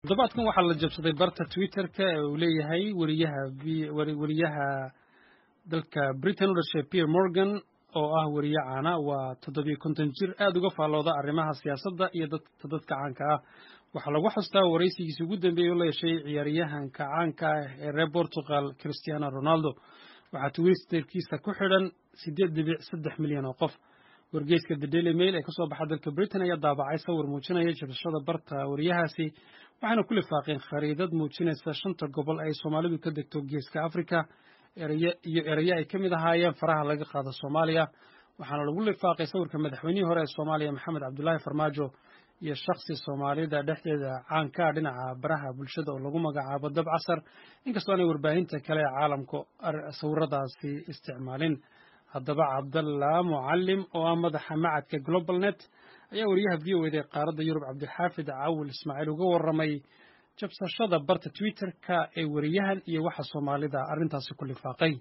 toddobaadkan waxaa la jabsaday barta twitterka ee uu leeyahay weriyaha weriyaha dalka britain u dhashay pierre morgan oo ah weriye caana waa toddobiyo konton jir aad uga faallooda arrimaha siyaasadda iyo dadka dadka caanka ah waxaa lagu xustaa waraysigiisii ugu dambeeyey oo la yeeshay ciyaaryahanka caanka ah ee reer portugal christiano ronaldo waxaa twitterkiisa ku xidhan siddeed dhibic saddex milyan oo qof wargeyska the daily mail ee kasoo baxa dalka britain ayaa daabacay sawir muujinaya jabashada barta wariyahaasi waxaana ku lifaaqeen khariidad muujinaysa shanta gobol ay soomaalidu ka degto geeska africa iyo eraye ay ka mid ahaayeen faraha laga qaado soomaaliya waxaana lagu lifaaqay sawirka madaxweynihii hore ee soomaaliya maxamed cabdulaahi farmaajo iyo shakhsi soomaalida dhexdeeda caankaa dhinaca baraha bulshada oo lagu magacaabo dab casar inkastoo aanay warbaahinta kale ee caalamku sawiradaasi isticmaalin haddaba cabdalla mucalim oo ah madaxa macadka global net ayaa wariyaha v o eda ee qaaradda yurub cabdixaafid cawil ismaaciil uga warramay jabsashada barta twitterka ee weriyahan iyo waxa soomaalida arrintaasi ku lifaaqay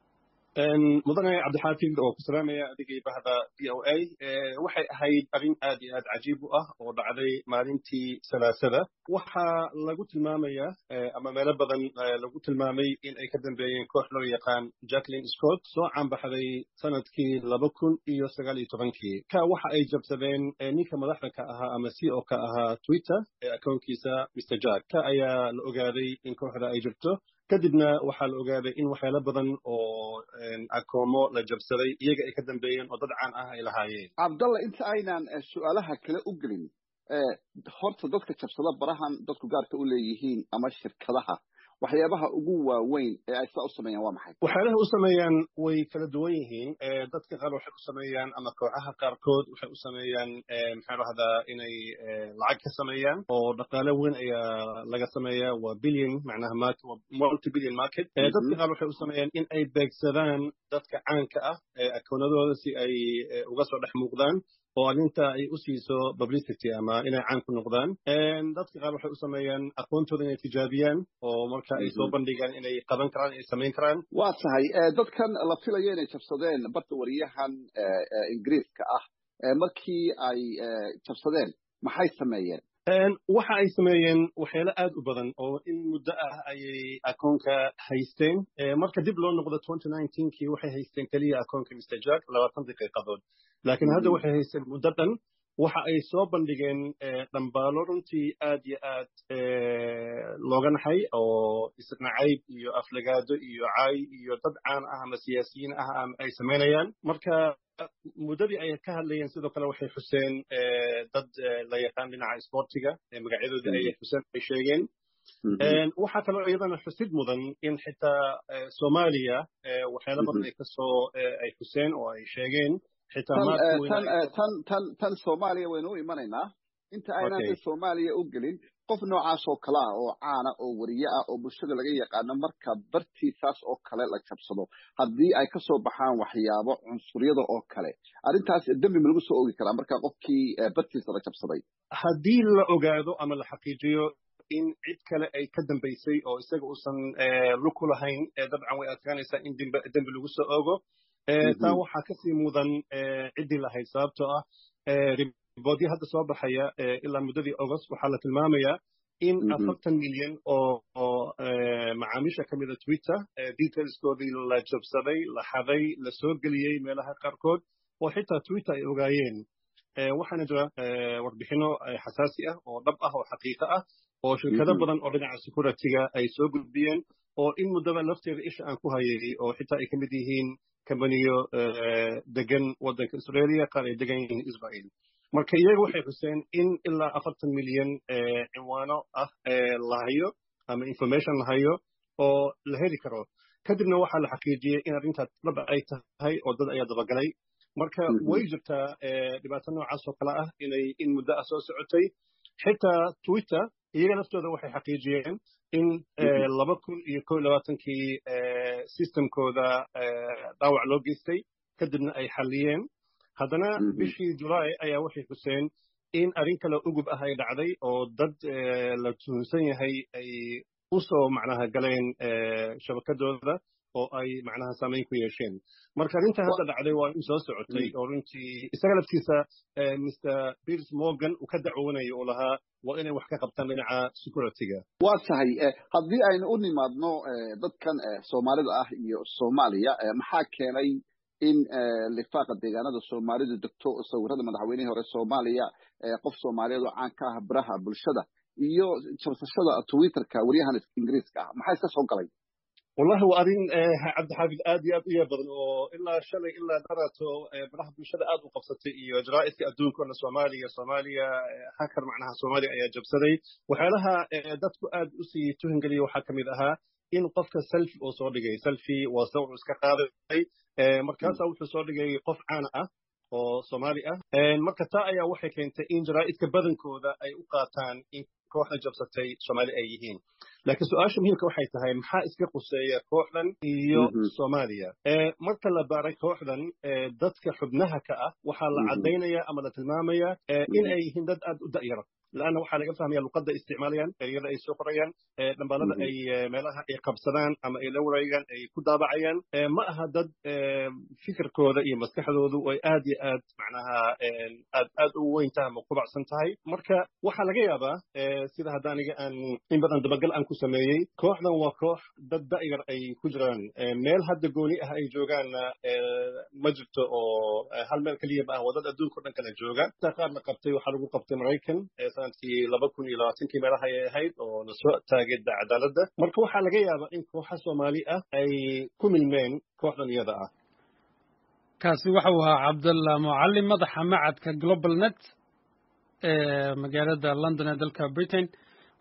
mudane cabdixaafid oo ku salaamaya adigii bahda v o a waxay ahayd arrin aad iyo aad cajiib u ah oo dhacday maalintii salaasada waxaa lagu tilmaamaya ama meelo badan lagu tilmaamay in ay ka dambeeyeen koox loo yaqaan jacklin scott soo caanbaxday sanadkii laba kun iyo sagaal iyo tobankii ka waxa ay jabsadeen ninka madaxda ka ahaa ama c o ka ahaa twitter ee akoonkiisa mr jack ka ayaa la ogaaday in kooxda ay jirto kadibna waxaa la ogaaday in waxyaalo badan oo akoomo la jabsaday iyaga ay ka dambeeyeen oo dad caan ah ay lahaayeen cabdalla inta aynaan su-aalaha kale u gelin horta dadka jabsada barahan dadku gaarka u leeyihiin ama shirkadaha waxyaabaha ugu waaweyn ee ay saa u sameeyaan waa maxay waxyaalaha u sameeyaan way kala duwan yihiin dadka qaar waxay u sameeyaan ama kooxaha qaarkood waxay u sameeyaan maxaa dhahdaa inay lacag ka sameeyaan oo dhaqaale weyn ayaa laga sameeyaa waa billion macnaha multi billion market dadka qaar waxay u sameeyaan in ay beegsadaan dadka caanka ah akoonadooda si ay uga soo dhex muuqdaan oo arrinta ay u siiso publicity ama inay caan ku noqdaan dadka qaar waxay u sameeyaan aqoontooda inay tijaabiyaan oo marka ay soo bandhigaan inay qaban karaan inay samayn karaan waa tahay dadkan la filayo inay jabsadeen barta wariyahan ingiriiska ah markii ay jabsadeen maxay sameeyeen waxa ay sameeyeen waxyaalo aad u badan oo in muddo ah ayay akoonka haysteen marka dib loo noqdo kii waxay haysteen keliya akoonka mr jack labaatan daqiiqadood laakiin hadda waxay haysteen muddo dhan waxa ay soo bandhigeen dhambaalo runtii aad iyo aad looga naxay oo isnacayb iyo aflagaado iyo caay iyo dad caan ah ama siyaasiyiin ah ay samaynayaan marka muddadii ay ka hadlayeen sidoo kale waxay xuseen dad la yaqaan dhinaca isboortiga magacyadoodii ayay xuseen ay sheegeen waxaa kaloo iyadana xusid mudan in xitaa soomaaliya waxyaalo badan ay kasoo ay xuseen oo ay sheegeen tan soomaaliya waynu u imanaynaa inta aynaan soomaaliya u gelin qof noocaas oo kale ah oo caana oo weriye ah oo bulshada laga yaqaano marka bartiisaas oo kale la jabsado haddii ay ka soo baxaan waxyaabo cunsuryada oo kale arrintaas dembi ma lagu soo ogi karaa marka qofkii bartiisa la jabsaday haddii la ogaado ama la xaqiijiyo in cid kale ay ka dambaysay oo isaga uusan lug ku lahayn dabcan way adkaanaysaa in dembi lagu soo ogo taa waxaa kasii mudan ciddii lahayd sababtoo ah riboodyo hadda soo baxaya ilaa muddadii august waxaa la tilmaamayaa in afartan milyan oo macaamiisha ka mida twitter detailskoodii la jabsaday la xaday la soo geliyey meelaha qaarkood oo xitaa twitter ay ogaayeen waxaana jira warbixino xasaasi ah oo dhab ah oo xaqiiqo ah oo shirkado badan oo dhinaca securityga ay soo gudbiyeen oo in muddaba lafteeda isha aan ku hayay oo xitaa ay ka mid yihiin kambaniyo degan waddanka australia qaar ay degan yihiin israel marka iyaga waxay xuseen in ilaa afartan milyan cinwaano ah la hayo ama information la hayo oo la heli karo kadibna waxaa la xaqiijiyey in arrintaas dhab ay tahay oo dad ayaa dabagalay marka way jirtaa dhibaato noocaas oo kale ah inay in muddo ah soo socotay xitaa twitter iyaga laftooda waxay xaqiijiyeen in laba kun iyo ko labaatankii systemkooda dhaawac loo geystay kadibna ay xalliyeen haddana bishii julaay ayaa waxay xuseen in arrin kale ugub ah ay dhacday oo dad la tuhunsan yahay ay u soo macnaha galeen shabakadooda oo ay macnaha saamayn ku yeesheen marka arrinta hadda dhacday waa in soo socotay oo runtii isaga laftiisa mr piers morgan uu ka dacwoonayo uu lahaa waa inay wax ka qabtaan dhinaca securityga waa tahay haddii aynu u nimaadno dadkan soomaalida ah iyo soomaaliya maxaa keenay in lifaaqa deegaanada soomaalidu degto sawirada madaxweynihii hore soomaaliya qof soomaaliyeed oo caan ka ah biraha bulshada iyo jabsashada twitterka waryahan ingiriiska ah maxaa iska soo galay wallahi waa arrin cabdixaafid aad iyo aad u yar badan oo ilaa shalay ilaa darato baraha bulshada aad u qabsatay iyo jaraa'idka adduunkana soomaaliya soomaaliya hakar macnaha soomaaliya ayaa jabsaday waxyaalaha dadku aad usii tuhingeliya waxaa ka mid ahaa in qofka selfi uu soo dhigay selfi waa sawir iska qaaday markaasaa wuxuu soo dhigay qof caana ah oo soomaali ah marka taa ayaa waxay keentay in jaraa'idka badankooda ay u qaataan in kooxda jabsatay soomaali ay yihiin laakiin su-aasha muhiimka waxay tahay maxaa iska quseeya kooxdan iyo soomaaliya marka la baaray kooxdan dadka xubnaha ka ah waxaa la caddaynaya ama la tilmaamaya in ay yihiin dad aad u da'yara لأنه waxaa laga fahmaya luqadda isticmaalayaan ereyada ay soo qorayaan dhambaalada ay meelaha ay qabsadaan ama ay la wareegaan ay ku daabacayaan ma aha dad fikirkooda iyo maskaxdoodu ay aad iyo aad macnaha aad aad u weyn tahay ama kubacsan tahay marka waxaa laga yaabaa sida hadda aniga aan in badan dabagal aan ku sameeyey kooxdan waa koox dad da'yar ay ku jiraan meel hadda gooni ah ay joogaanna ma jirto oo hal meel keliya ma ah waa dad adduunka o dhan kala jooga qaar la qabtay waxaa lagu qabtay maraykan sanadkii laba kun iyo labaatankii meelaha ay ahayd oo la soo taagay cadaaladda marka waxaa laga yaabaa in kooxa soomaali ah ay ku milmeen kooxdan iyada ah kaasi waxau ahaa cabdalla mucallim madaxa macadka global net ee magaalada london ee dalka britain